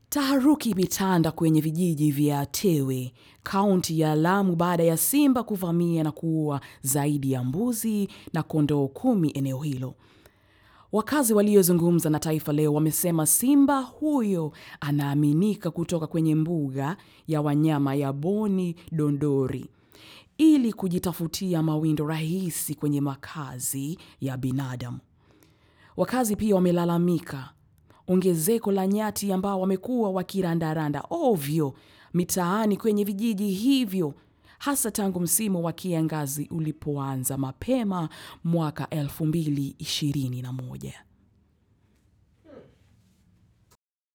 Taharuki imetanda kwenye vijiji vya Tewe, kaunti ya Lamu baada ya simba kuvamia na kuua zaidi ya mbuzi na kondoo kumi eneo hilo. Wakazi waliozungumza na Taifa Leo wamesema simba huyo anaaminika kutoka kwenye mbuga ya wanyama ya Boni Dondori ili kujitafutia mawindo rahisi kwenye makazi ya binadamu. Wakazi pia wamelalamika ongezeko la nyati ambao wamekuwa wakirandaranda ovyo mitaani kwenye vijiji hivyo hasa tangu msimu wa kiangazi ulipoanza mapema mwaka 2021.